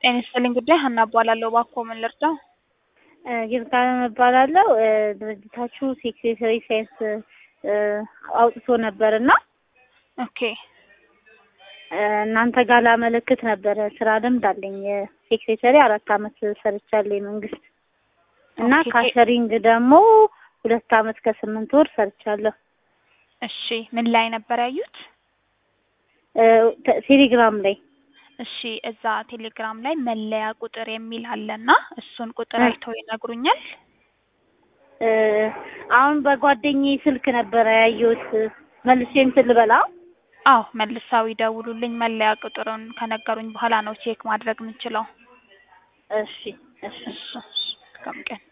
ጤና ይስጥልኝ ጉዳይ ሀና እባላለሁ። እባክዎ ምን ልርዳው? ይርጋለም እባላለሁ። ድርጅታችሁ ሴክሬታሪ ሳይንስ አውጥቶ ነበር እና ኦኬ እናንተ ጋር ላመለክት ነበረ። ስራ ልምድ አለኝ። ሴክሬታሪ አራት አመት ሰርቻለሁ የመንግስት እና ኦኬ። ካሸሪንግ ደግሞ ሁለት አመት ከስምንት ወር ሰርቻለሁ። እሺ ምን ላይ ነበር ያዩት? ተ- ቴሌግራም ላይ እሺ እዛ ቴሌግራም ላይ መለያ ቁጥር የሚል አለና እሱን ቁጥር እ። አይተው ይነግሩኛል። እ፣ አሁን በጓደኛዬ ስልክ ነበረ ያየሁት። መልሼ እንትን ልበላ? አዎ መልሰው ይደውሉልኝ። መለያ ቁጥሩን ከነገሩኝ በኋላ ነው ቼክ ማድረግ የምንችለው። እሺ እሺ እሺ እሺ፣ መልካም ቀን